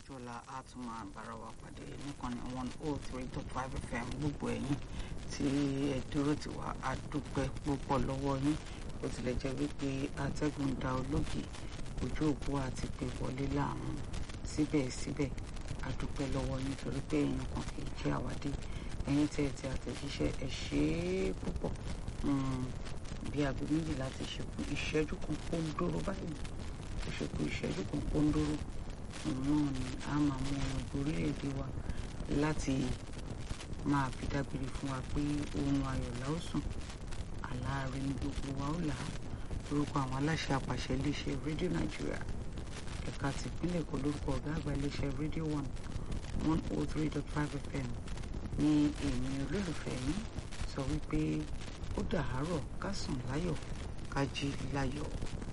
ọjọ́ ọ̀la a tún máa bára wa pàdé nìkànnì one oh three dot five fm gbogbo ẹ̀yin tí ẹ dúró tì wá a dúpẹ́ púpọ̀ lọ́wọ́ yín bó tilẹ̀ jẹ́ wípé atẹ́gùn da olóògì ojú òpó àti pé wọlé láàmú síbẹ̀síbẹ̀ a dúpẹ́ lọ́wọ́ yín torí pé èèyàn kan kì í jẹ́ àwádé ẹ̀yin tẹ́ ẹ ti àtẹ̀jíṣẹ́ ẹ ṣe é púpọ̀ bí aago méjìlá ti ṣekú ìṣẹ́jú kan pọ́ńdóró báyìí ó ṣekú ìṣẹ́jú kan pọ́ńdóró òun náà ni a máa mú ọmọ orílẹ̀-èdè wa láti máa fi dágbére fún wa pé ohun ayọ̀ la ó sùn àlàáre ní gbogbo wa ó là á lórúkọ àwọn aláṣẹ àpàṣẹ iléeṣẹ́ rédíò nàìjíríà ẹ̀ka tìpínlẹ̀ èkó lórúkọ ọ̀gá àgbà iléeṣẹ́ rédíò one one oh three dot five fm ní èmi olólùfẹ́ yín sọ wípé ó dàárọ̀ ká sùn láyọ̀ ká jí láyọ̀.